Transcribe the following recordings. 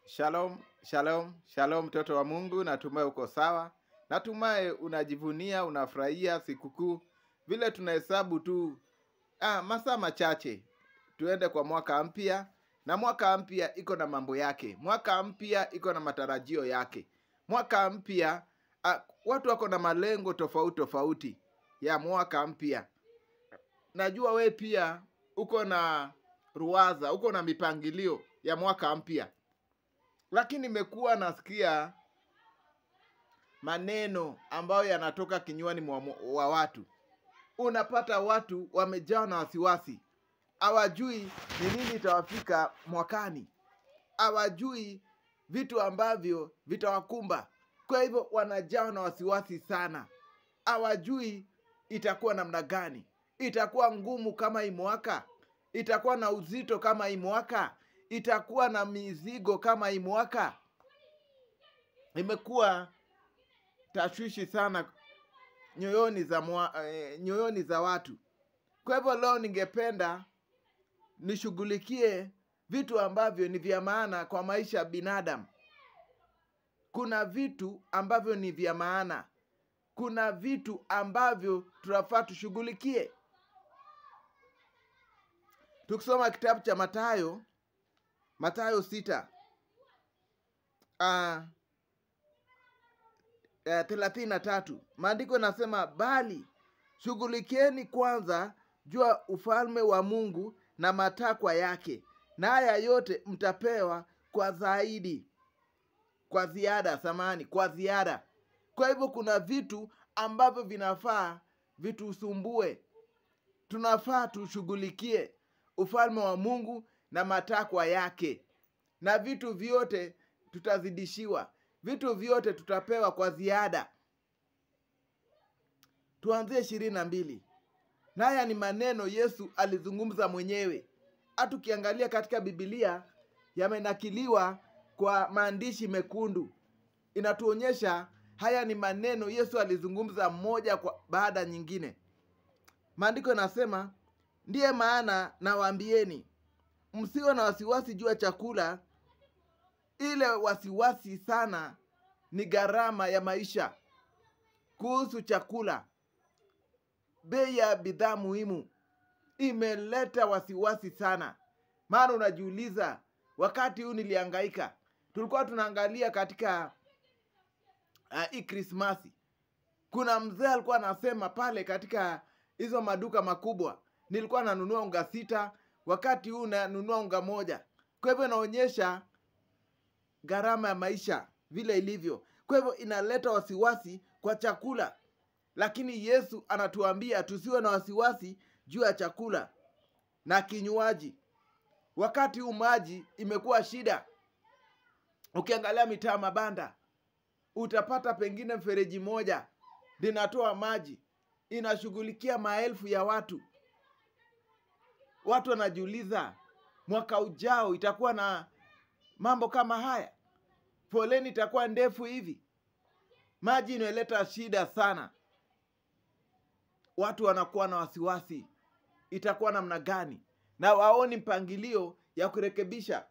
Shalom, shalom, shalom mtoto wa Mungu, natumai uko sawa. Natumai unajivunia, unafurahia sikukuu. Vile tunahesabu tu ah, masaa machache tuende kwa mwaka mpya, na mwaka mpya iko na mambo yake. Mwaka mpya iko na matarajio yake. Mwaka mpya ah, watu wako na malengo tofauti tofauti ya mwaka mpya. Najua we pia uko na ruwaza, uko na mipangilio ya mwaka mpya lakini nimekuwa nasikia maneno ambayo yanatoka kinywani mwa wa watu. Unapata watu wamejawa na wasiwasi, hawajui ni nini itawafika mwakani, hawajui vitu ambavyo vitawakumba. Kwa hivyo wanajawa na wasiwasi sana, hawajui itakuwa namna gani, itakuwa ngumu kama hii mwaka, itakuwa na uzito kama hii mwaka itakuwa na mizigo kama hii mwaka. Imekuwa tashwishi sana nyoyoni za mwa, eh, nyoyoni za watu. Kwa hivyo leo ningependa nishughulikie vitu ambavyo ni vya maana kwa maisha ya binadamu. Kuna vitu ambavyo ni vya maana, kuna vitu ambavyo tunafaa tushughulikie. Tukisoma kitabu cha Mathayo Mathayo sita uh, uh, thelathini na tatu maandiko yanasema, bali shughulikieni kwanza jua ufalme wa Mungu na matakwa yake, na haya yote mtapewa kwa zaidi, kwa ziada, samani, kwa ziada. Kwa hivyo kuna vitu ambavyo vinafaa vitusumbue, tunafaa tushughulikie ufalme wa Mungu na matakwa yake, na vitu vyote tutazidishiwa, vitu vyote tutapewa kwa ziada. Tuanzie ishirini na mbili. Na haya ni maneno Yesu alizungumza mwenyewe. Hata ukiangalia katika Bibilia yamenakiliwa kwa maandishi mekundu, inatuonyesha haya ni maneno Yesu alizungumza moja kwa baada nyingine. Maandiko yanasema, ndiye maana nawaambieni msiwe na wasiwasi juu ya chakula. Ile wasiwasi sana ni gharama ya maisha. Kuhusu chakula, bei ya bidhaa muhimu imeleta wasiwasi sana, maana unajiuliza, wakati huu nilihangaika. Tulikuwa tunaangalia katika uh, hii Krismasi, kuna mzee alikuwa anasema pale katika hizo maduka makubwa, nilikuwa nanunua unga sita wakati huu nanunua unga moja. Kwa hivyo inaonyesha gharama ya maisha vile ilivyo. Kwa hivyo inaleta wasiwasi kwa chakula, lakini Yesu anatuambia tusiwe na wasiwasi juu ya chakula na kinywaji. Wakati huu maji imekuwa shida. Ukiangalia mitaa mabanda, utapata pengine mfereji moja linatoa maji, inashughulikia maelfu ya watu watu wanajiuliza mwaka ujao itakuwa na mambo kama haya, foleni itakuwa ndefu hivi. Maji inaleta shida sana, watu wanakuwa na wasiwasi, itakuwa namna gani, na waoni mpangilio ya kurekebisha.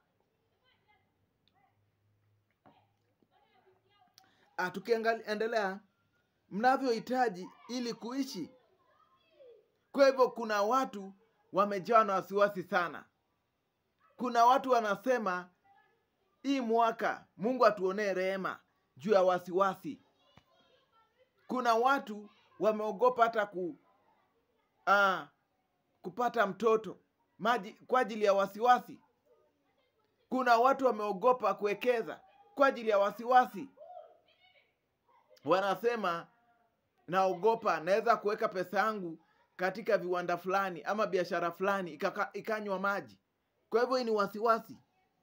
Tukiendelea, mnavyohitaji ili kuishi. Kwa hivyo kuna watu wamejawa na wasiwasi sana. Kuna watu wanasema hii mwaka Mungu atuonee rehema juu ya wasiwasi. Kuna watu wameogopa hata ku, ah, kupata mtoto maji kwa ajili ya wasiwasi. Kuna watu wameogopa kuwekeza kwa ajili ya wasiwasi. Wanasema naogopa, naweza kuweka pesa yangu katika viwanda fulani ama biashara fulani ikanywa maji. Kwa hivyo hii ni wasiwasi.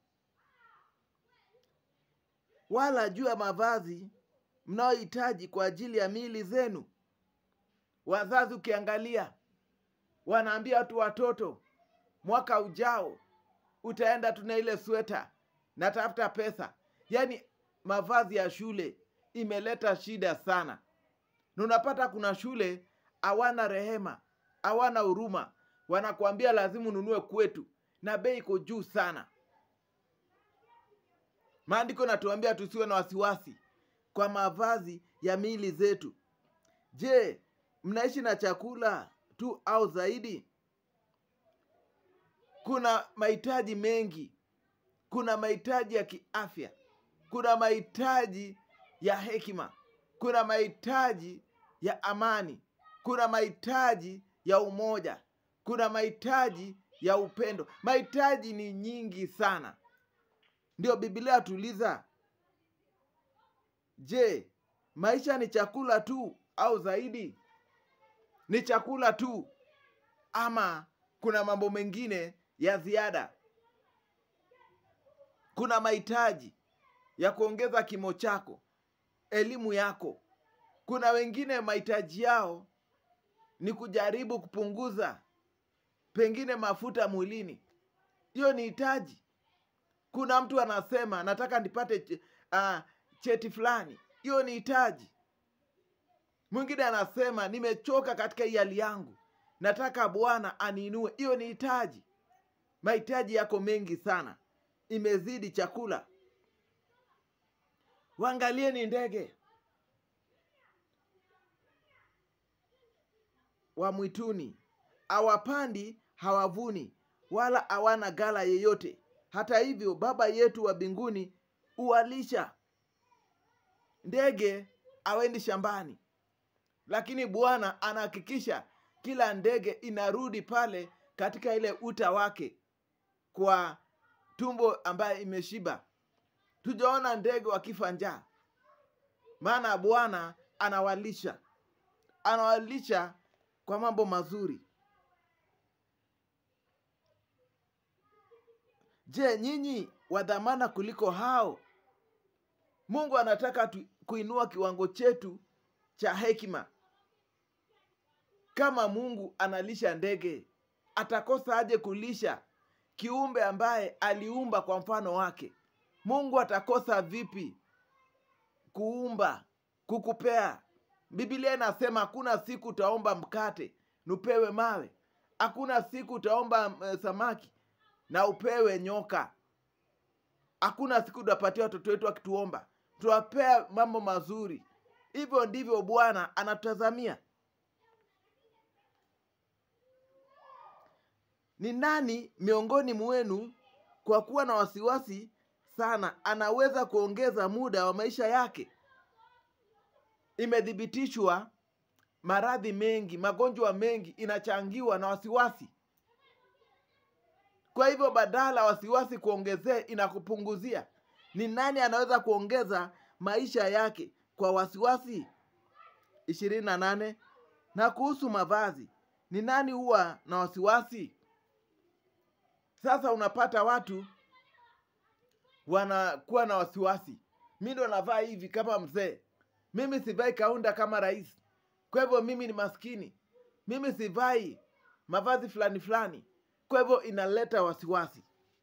Wala juu ya mavazi mnayohitaji kwa ajili ya miili zenu. Wazazi ukiangalia, wanaambia watu watoto, mwaka ujao utaenda tuna ile sweta, natafuta pesa. Yaani mavazi ya shule imeleta shida sana, na unapata kuna shule hawana rehema, hawana huruma, wanakuambia lazima ununue kwetu na bei iko juu sana. Maandiko natuambia tusiwe na wasiwasi kwa mavazi ya miili zetu. Je, mnaishi na chakula tu au zaidi? Kuna mahitaji mengi. Kuna mahitaji ya kiafya, kuna mahitaji ya hekima, kuna mahitaji ya amani, kuna mahitaji ya umoja, kuna mahitaji ya upendo. Mahitaji ni nyingi sana. Ndio Biblia tuliza, je, maisha ni chakula tu au zaidi? Ni chakula tu ama kuna mambo mengine ya ziada? Kuna mahitaji ya kuongeza kimo chako, elimu yako. Kuna wengine mahitaji yao ni kujaribu kupunguza pengine mafuta mwilini. Hiyo ni hitaji. Kuna mtu anasema nataka nipate uh, cheti fulani. Hiyo ni hitaji. Mwingine anasema nimechoka katika hii hali yangu, nataka Bwana aniinue. Hiyo ni hitaji. Mahitaji yako mengi sana, imezidi chakula. Waangalieni ndege wa mwituni, hawapandi, hawavuni, wala hawana ghala yeyote. Hata hivyo Baba yetu wa mbinguni huwalisha. Ndege hawendi shambani, lakini Bwana anahakikisha kila ndege inarudi pale katika ile uta wake kwa tumbo ambaye imeshiba. Tujaona ndege wakifa njaa, maana Bwana anawalisha, anawalisha kwa mambo mazuri. Je, nyinyi wa dhamana kuliko hao? Mungu anataka tu, kuinua kiwango chetu cha hekima. Kama Mungu analisha ndege, atakosa aje kulisha kiumbe ambaye aliumba kwa mfano wake? Mungu atakosa vipi kuumba, kukupea? Biblia inasema hakuna siku utaomba mkate na upewe mawe, hakuna siku utaomba uh, samaki na upewe nyoka. Hakuna siku utapatia watoto wetu wakituomba tuwapea mambo mazuri. Hivyo ndivyo Bwana anatutazamia. Ni nani miongoni mwenu kwa kuwa na wasiwasi sana anaweza kuongeza muda wa maisha yake? Imethibitishwa maradhi mengi, magonjwa mengi inachangiwa na wasiwasi. Kwa hivyo badala wasiwasi kuongezee, inakupunguzia. Ni nani anaweza kuongeza maisha yake kwa wasiwasi? ishirini na nane. Na kuhusu mavazi, ni nani huwa na wasiwasi? Sasa unapata watu wanakuwa na wasiwasi, mi ndo navaa hivi kama mzee, mimi sivai kaunda kama rais, kwa hivyo mimi ni maskini, mimi sivai mavazi fulani fulani, kwa hivyo inaleta wasiwasi.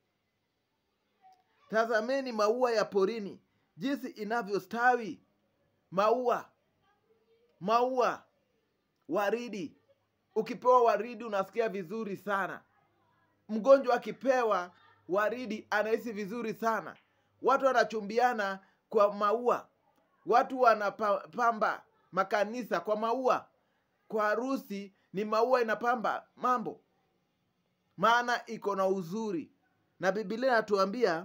Tazameni maua ya porini jinsi inavyostawi, maua maua, waridi. Ukipewa waridi unasikia vizuri sana. Mgonjwa akipewa waridi anahisi vizuri sana. Watu wanachumbiana kwa maua, watu wanapamba makanisa kwa maua. Kwa harusi ni maua inapamba mambo, maana iko na uzuri, na Biblia inatuambia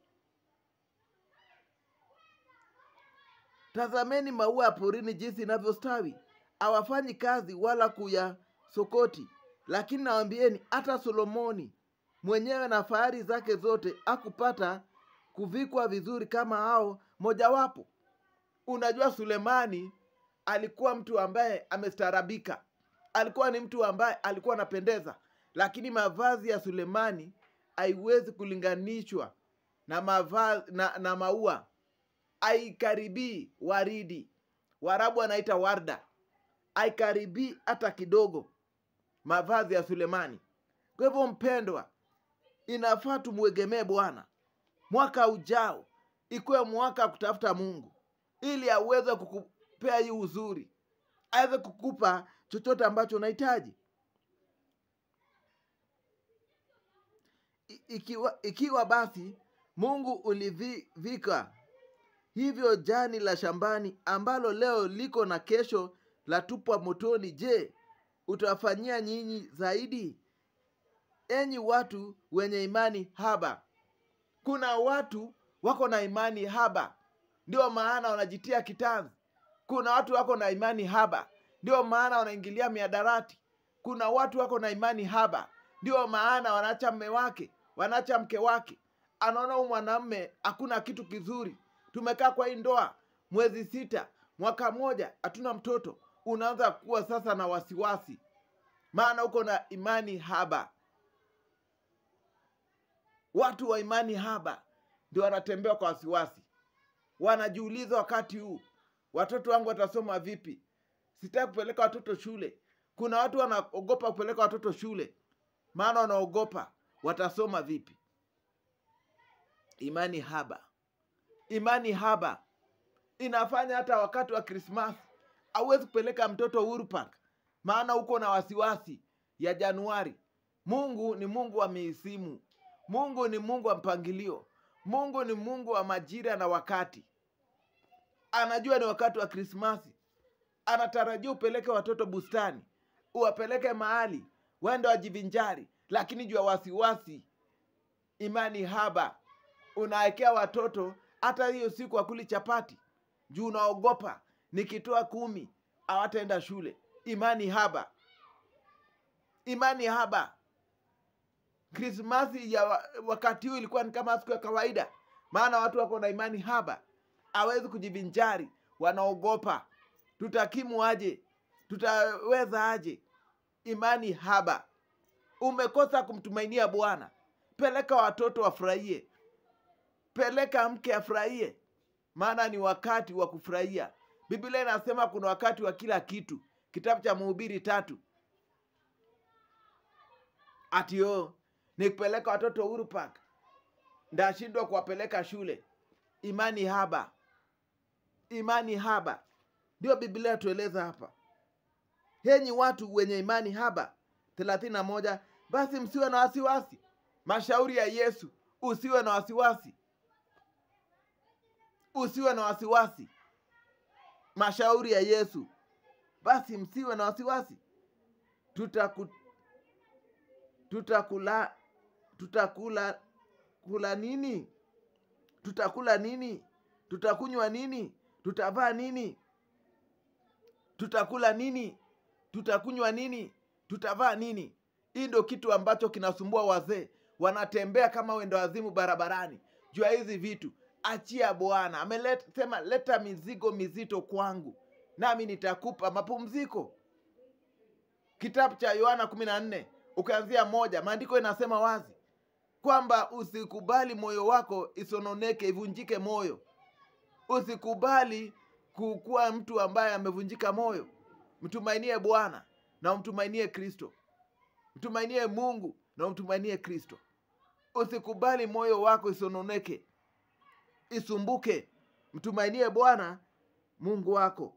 tazameni maua ya porini jinsi inavyostawi, hawafanyi kazi wala kuyasokoti. Lakini nawambieni, hata Solomoni mwenyewe na fahari zake zote hakupata kuvikwa vizuri kama hao mojawapo. Unajua, Sulemani alikuwa mtu ambaye amestaarabika, alikuwa ni mtu ambaye alikuwa anapendeza, lakini mavazi ya Sulemani haiwezi kulinganishwa na mavazi, na, na maua haikaribii waridi. Warabu anaita warda, haikaribii hata kidogo mavazi ya Sulemani. Kwa hivyo, mpendwa, inafaa tumwegemee Bwana. Mwaka ujao ikuwe mwaka wa kutafuta Mungu ili aweze kukupea hii uzuri, aweze kukupa chochote ambacho unahitaji. I- Ikiwa, ikiwa basi Mungu ulivika hivyo jani la shambani ambalo leo liko na kesho latupwa motoni. Je, utawafanyia nyinyi zaidi, enyi watu wenye imani haba? Kuna watu wako na imani haba, ndio maana wanajitia kitanzi. Kuna watu wako na imani haba, ndio maana wanaingilia miadarati. Kuna watu wako na imani haba, ndio maana wanaacha mme wake, wanaacha mke wake. Anaona huyu mwanamme hakuna kitu kizuri, tumekaa kwa hii ndoa mwezi sita, mwaka mmoja, hatuna mtoto. Unaanza kuwa sasa na wasiwasi, maana uko na imani haba. Watu wa imani haba ndio wanatembea kwa wasiwasi, wanajiuliza wakati huu, watoto wangu watasoma vipi? Sitaki kupeleka watoto shule. Kuna watu wanaogopa kupeleka watoto shule, maana wanaogopa watasoma vipi. Imani haba, imani haba inafanya hata wakati wa Krismasi hauwezi kupeleka mtoto Uhuru Park, maana uko na wasiwasi ya Januari. Mungu ni Mungu wa misimu. Mungu ni Mungu wa mpangilio. Mungu ni Mungu wa majira na wakati. Anajua ni wakati wa Krismasi, anatarajia upeleke watoto bustani, uwapeleke mahali waende wajivinjari, lakini juu ya wasiwasi, imani haba, unawekea watoto hata hiyo siku wakuli chapati juu unaogopa nikitoa kumi hawataenda shule. Imani haba, imani haba. Krismasi ya wa- wakati huu ilikuwa ni kama siku ya kawaida, maana watu wako na imani haba, hawezi kujivinjari, wanaogopa tutakimu aje, tutaweza aje? Imani haba. Umekosa kumtumainia Bwana, peleka watoto wafurahie, peleka mke afurahie, maana ni wakati wa kufurahia. Biblia inasema kuna wakati wa kila kitu, kitabu cha Mhubiri tatu. Ati yo nikipeleka watoto Uhuru Park ndashindwa kuwapeleka shule. Imani haba, imani haba, ndio Biblia inatueleza hapa. Henyi watu wenye imani haba. thelathini na moja. Basi msiwe na wasiwasi. Mashauri ya Yesu, usiwe na wasiwasi, usiwe na wasiwasi. Mashauri ya Yesu, basi msiwe na wasiwasi. Tutaku, tutakula tutakula kula nini? Tutakula nini? Tutakunywa nini? Tutavaa nini? Tutakula nini? Tutakunywa nini? Tutavaa nini? Hii ndio kitu ambacho kinasumbua wazee, wanatembea kama wendo wazimu barabarani juu ya hizi vitu. Achia Bwana amesema, leta mizigo mizito kwangu, nami nitakupa mapumziko. Kitabu cha Yohana kumi na nne ukianzia moja, maandiko inasema wazi kwamba usikubali moyo wako isononeke, ivunjike moyo. Usikubali kukuwa mtu ambaye amevunjika moyo. Mtumainie Bwana na umtumainie Kristo, mtumainie Mungu na umtumainie Kristo. Usikubali moyo wako isononeke, isumbuke. Mtumainie Bwana Mungu wako,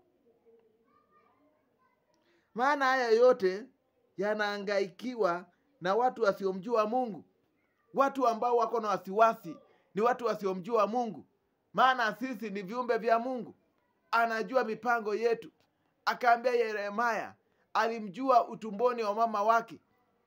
maana haya yote yanahangaikiwa na watu wasiomjua Mungu. Watu ambao wako na wasiwasi ni watu wasiomjua Mungu, maana sisi ni viumbe vya Mungu. Anajua mipango yetu. Akaambia Yeremaya, alimjua utumboni wa mama wake,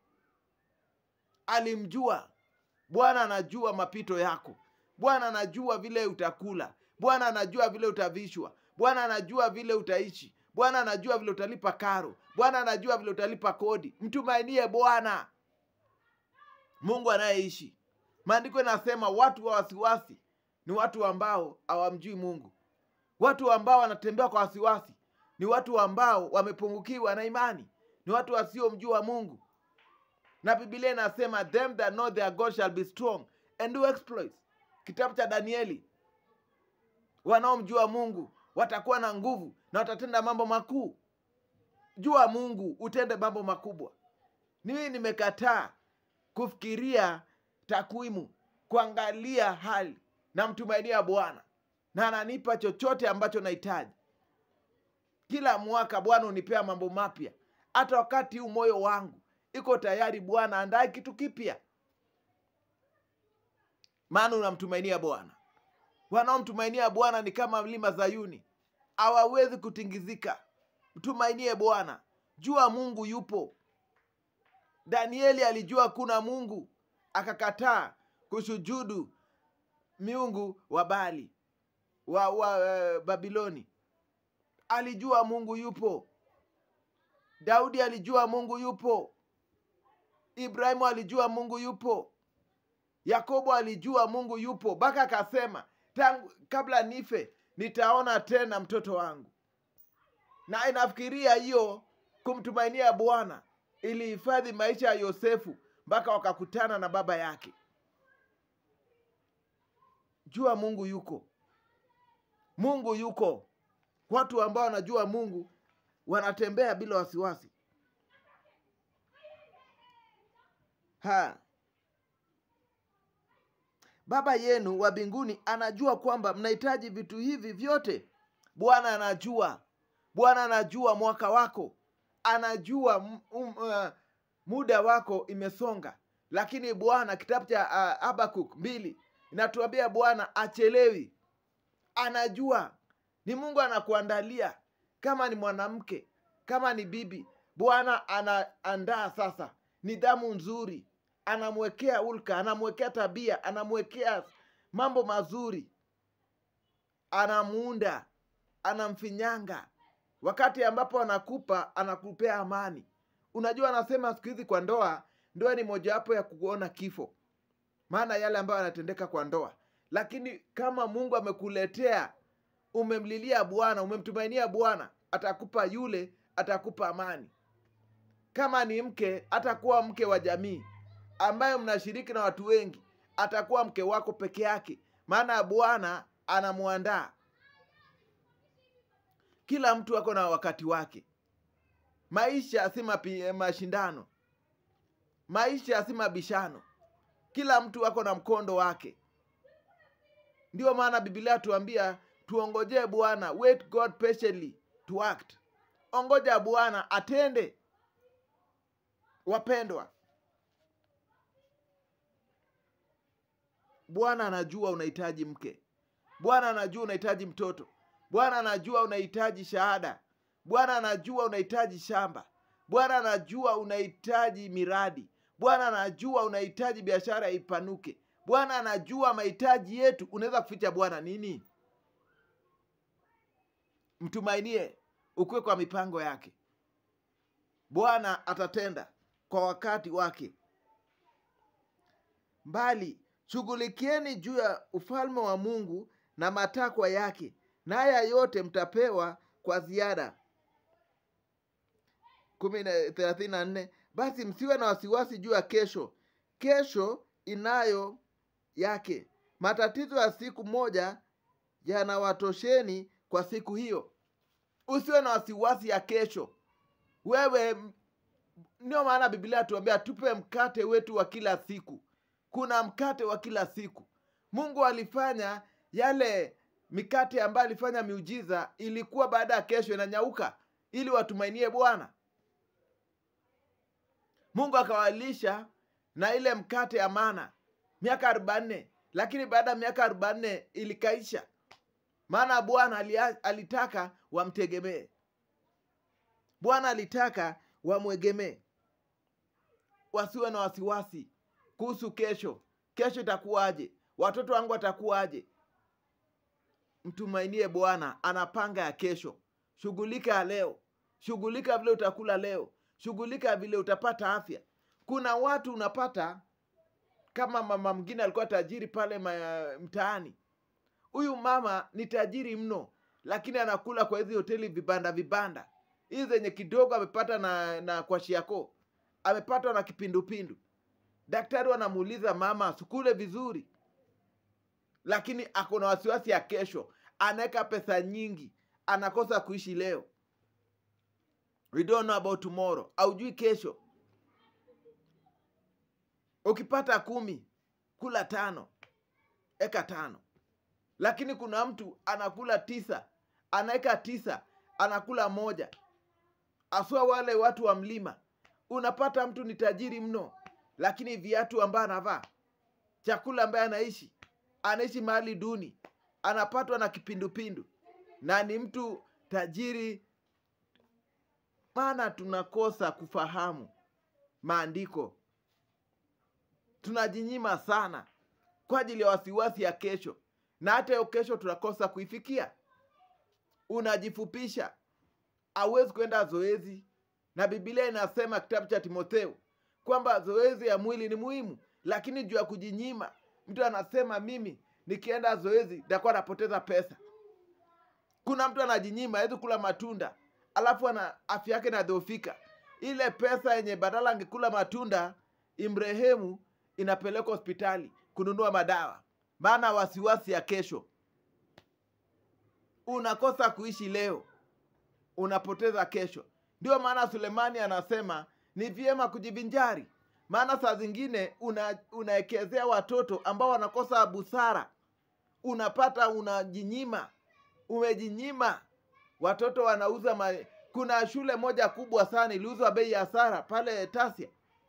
alimjua. Bwana anajua mapito yako. Bwana anajua vile utakula. Bwana anajua vile utavishwa. Bwana anajua vile utaishi. Bwana anajua vile utalipa karo. Bwana anajua vile utalipa kodi. Mtumainie Bwana Mungu anayeishi. Maandiko inasema watu wa wasiwasi ni watu ambao hawamjui Mungu. Watu ambao wanatembea kwa wasiwasi ni watu ambao wamepungukiwa na imani, ni watu wasiomjua Mungu. Na Biblia inasema them that know their God shall be strong and do exploits. Kitabu cha Danieli, wanaomjua Mungu watakuwa na nguvu na watatenda mambo makuu. Jua Mungu utende mambo makubwa. Mimi nimekataa kufikiria takwimu, kuangalia hali na mtumainia Bwana na ananipa chochote ambacho nahitaji. Kila mwaka Bwana hunipea mambo mapya. Hata wakati huu moyo wangu iko tayari, Bwana andae kitu kipya. maana unamtumainia bwana wanaomtumainia bwana ni kama mlima zayuni hawawezi kutingizika mtumainie bwana jua mungu yupo danieli alijua kuna mungu akakataa kushujudu miungu wa bali wa, wa uh, babiloni alijua mungu yupo daudi alijua mungu yupo ibrahimu alijua mungu yupo yakobo alijua mungu yupo mpaka akasema tangu kabla nife nitaona tena mtoto wangu na inafikiria hiyo kumtumainia bwana ilihifadhi maisha ya yosefu mpaka wakakutana na baba yake jua mungu yuko mungu yuko watu ambao wanajua mungu wanatembea bila wasiwasi ha baba yenu wa mbinguni anajua kwamba mnahitaji vitu hivi vyote bwana anajua bwana anajua mwaka wako anajua m- um, uh, muda wako imesonga lakini bwana kitabu cha uh, abakuk mbili inatuambia bwana achelewi anajua ni mungu anakuandalia kama ni mwanamke kama ni bibi bwana anaandaa sasa nidhamu nzuri anamwekea ulka anamwekea tabia anamwekea mambo mazuri anamuunda anamfinyanga wakati ambapo anakupa anakupea amani unajua anasema siku hizi kwa ndoa ndoa ni mojawapo ya kuona kifo maana yale ambayo yanatendeka kwa ndoa lakini kama mungu amekuletea umemlilia bwana umemtumainia bwana atakupa yule atakupa amani kama ni mke atakuwa mke wa jamii ambayo mnashiriki na watu wengi atakuwa mke wako peke yake maana bwana anamwandaa kila mtu ako na wakati wake maisha si mapi- mashindano maisha si mabishano kila mtu ako na mkondo wake ndio maana bibilia tuambia tuongojee bwana wait god patiently to act ongoja bwana atende wapendwa bwana anajua unahitaji mke bwana anajua unahitaji mtoto bwana anajua unahitaji shahada bwana anajua unahitaji shamba bwana anajua unahitaji miradi bwana anajua unahitaji biashara ipanuke bwana anajua mahitaji yetu unaweza kuficha bwana nini mtumainie ukuwe kwa mipango yake bwana atatenda kwa wakati wake mbali shughulikieni juu ya ufalme wa mungu na matakwa yake na haya yote mtapewa kwa ziada kumi na- thelathini na nne basi msiwe na wasiwasi juu ya kesho kesho inayo yake matatizo ya siku moja yanawatosheni kwa siku hiyo usiwe na wasiwasi ya kesho wewe m- ndio maana biblia tuambia tupe mkate wetu wa kila siku kuna mkate wa kila siku mungu alifanya yale mikate ambayo alifanya miujiza ilikuwa baada ya kesho inanyauka ili watumainie bwana mungu akawalisha na ile mkate ya mana miaka arobanne lakini baada ya miaka arobanne ilikaisha maana bwana alia- alitaka wamtegemee bwana alitaka wamwegemee wasiwe na wasiwasi kuhusu kesho kesho itakuwaje watoto wangu watakuwaje mtumainie bwana anapanga ya kesho shughulika ya leo shughulika vile utakula leo shughulika vile utapata afya kuna watu unapata kama mama mwingine alikuwa tajiri pale ma- mtaani huyu mama ni tajiri mno lakini anakula kwa hizi hoteli vibanda vibanda hizi zenye kidogo amepata na, na kwa shiako amepatwa na kipindupindu daktari wanamuuliza mama asikule vizuri lakini ako na wasiwasi ya kesho anaweka pesa nyingi anakosa kuishi leo we don't know about tomorrow aujui kesho ukipata kumi kula tano eka tano lakini kuna mtu anakula tisa anaweka tisa anakula moja aswa wale watu wa mlima unapata mtu ni tajiri mno lakini viatu ambaye anavaa chakula ambaye anaishi anaishi mahali duni anapatwa na kipindupindu na ni mtu tajiri maana tunakosa kufahamu maandiko tunajinyima sana kwa ajili ya wasiwasi ya kesho na hata hiyo kesho tunakosa kuifikia unajifupisha hauwezi kwenda zoezi na bibilia inasema kitabu cha timotheo kwamba zoezi ya mwili ni muhimu lakini juu ya kujinyima mtu anasema mimi nikienda zoezi nitakuwa napoteza pesa kuna mtu anajinyima hawezi kula matunda alafu ana afya yake inadhoofika ile pesa yenye badala angekula matunda imrehemu inapelekwa hospitali kununua madawa maana wasiwasi ya kesho unakosa kuishi leo unapoteza kesho ndio maana sulemani anasema ni vyema kujivinjari maana saa zingine una, unaekezea watoto ambao wanakosa busara unapata unajinyima umejinyima watoto wanauza ma... kuna shule moja kubwa sana iliuzwa bei ya hasara pale tasia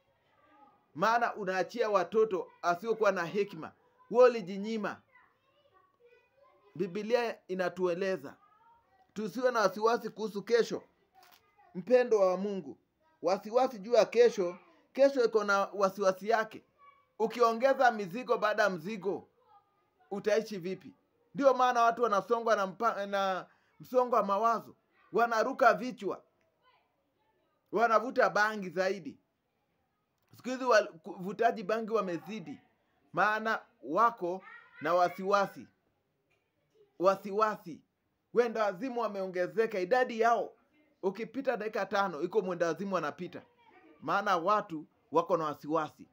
maana unaachia watoto asiokuwa na hekima huo ulijinyima bibilia inatueleza tusiwe na wasiwasi kuhusu kesho mpendo wa mungu wasiwasi juu ya kesho kesho iko na wasiwasi yake ukiongeza mizigo baada ya mzigo utaishi vipi ndio maana watu wanasongwa na, mpa, na msongo wa mawazo wanaruka vichwa wanavuta bangi zaidi siku hizi wavutaji bangi wamezidi maana wako na wasiwasi wasiwasi wenda wazimu wameongezeka idadi yao ukipita dakika tano iko mwenda wazimu wanapita maana watu wako na wasiwasi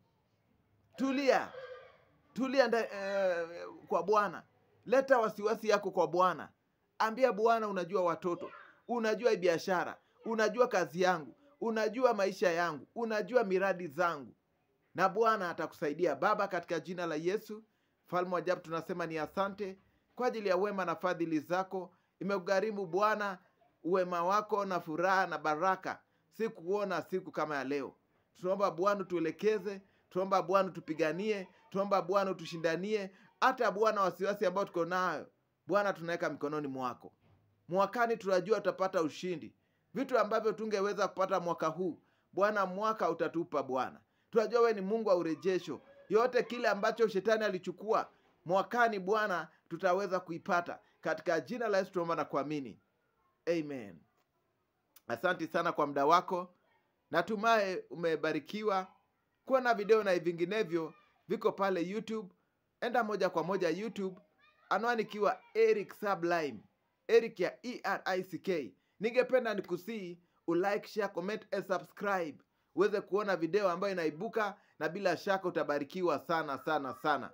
tulia tulia nda, eh, kwa bwana leta wasiwasi yako kwa bwana ambia bwana unajua watoto unajua biashara unajua kazi yangu unajua maisha yangu unajua miradi zangu na bwana atakusaidia baba katika jina la yesu mfalme wa ajabu tunasema ni asante kwa ajili ya wema na fadhili zako imekugharimu bwana uwema wako na furaha na baraka si kuona siku kama ya leo tunaomba bwana tuelekeze tunaomba bwana tupiganie tunaomba bwana tushindanie hata bwana wasiwasi ambao tuko nayo bwana tunaweka mikononi mwako mwakani tunajua tutapata ushindi vitu ambavyo tungeweza kupata mwaka huu bwana mwaka utatupa bwana tunajua we ni mungu wa urejesho yote kile ambacho shetani alichukua mwakani bwana tutaweza kuipata katika jina la yesu tunaomba na kuamini amen asante sana kwa muda wako natumaye umebarikiwa kuwa na video na vinginevyo viko pale youtube enda moja kwa moja youtube anwani ikiwa eric sublime eric ya erick ningependa nikusii ulike share comment and subscribe uweze kuona video ambayo inaibuka na bila shaka utabarikiwa sana sana sana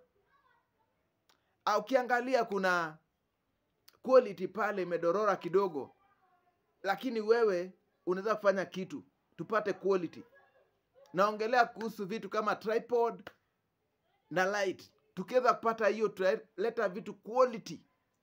Ah, ukiangalia kuna quality pale imedorora kidogo lakini wewe unaweza kufanya kitu tupate quality naongelea kuhusu vitu kama tripod na light tukiweza kupata hiyo tutaleta vitu quality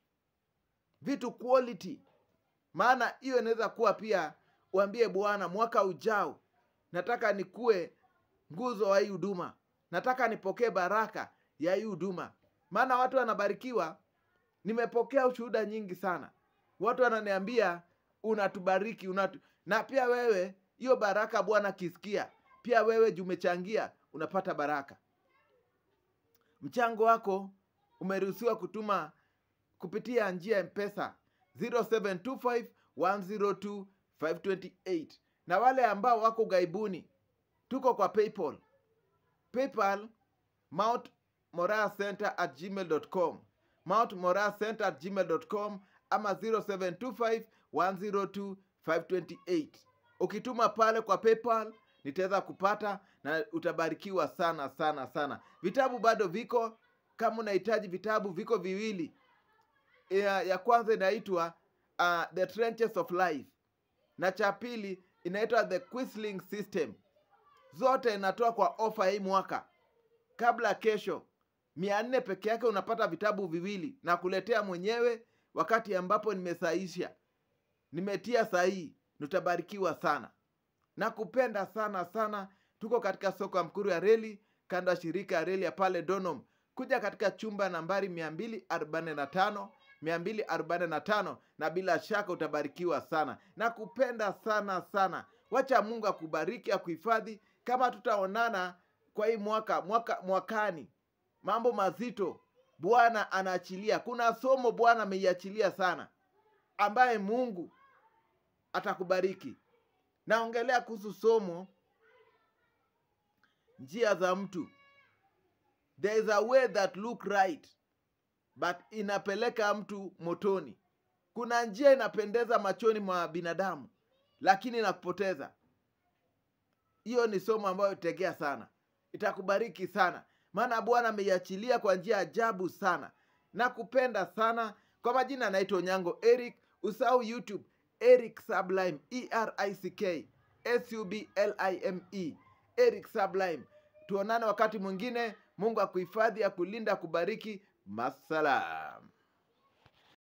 vitu quality maana hiyo inaweza kuwa pia uambie bwana mwaka ujao nataka nikuwe nguzo wa hii huduma nataka nipokee baraka ya hii huduma maana watu wanabarikiwa nimepokea ushuhuda nyingi sana watu wananiambia unatubariki unatu... na pia wewe hiyo baraka bwana akisikia pia wewe jumechangia unapata baraka mchango wako umeruhusiwa kutuma kupitia njia ya mpesa 0725102528 na wale ambao wako gaibuni tuko kwa paypal paypal mount moraa center at gmail.com mount moraa center at gmail.com ama 0725102528 ukituma pale kwa paypal nitaweza kupata na utabarikiwa sana sana sana vitabu bado viko kama unahitaji vitabu viko viwili ya, ya kwanza inaitwa uh, the trenches of life na cha pili inaitwa the quisling system zote inatoa kwa ofa hii mwaka kabla kesho mia nne peke yake unapata vitabu viwili na kuletea mwenyewe wakati ambapo nimesaisha nimetia sahihi nitabarikiwa sana na kupenda sana sana tuko katika soko ya mkuru ya reli kando ya shirika ya reli ya pale donom kuja katika chumba nambari 245 245 na bila shaka utabarikiwa sana na kupenda sana sana wacha mungu akubariki akuhifadhi kama tutaonana kwa hii mwaka, mwaka mwakani mambo mazito bwana anaachilia kuna somo bwana ameiachilia sana ambaye mungu atakubariki naongelea kuhusu somo njia za mtu there is a way that look right but inapeleka mtu motoni kuna njia inapendeza machoni mwa binadamu lakini inakupoteza hiyo ni somo ambayo tegea sana itakubariki sana maana bwana ameiachilia kwa njia ajabu sana na kupenda sana kwa majina anaitwa onyango eric usahau youtube eric sublime erick sublime eric sublime tuonane wakati mwingine mungu akuhifadhi akulinda akubariki masalam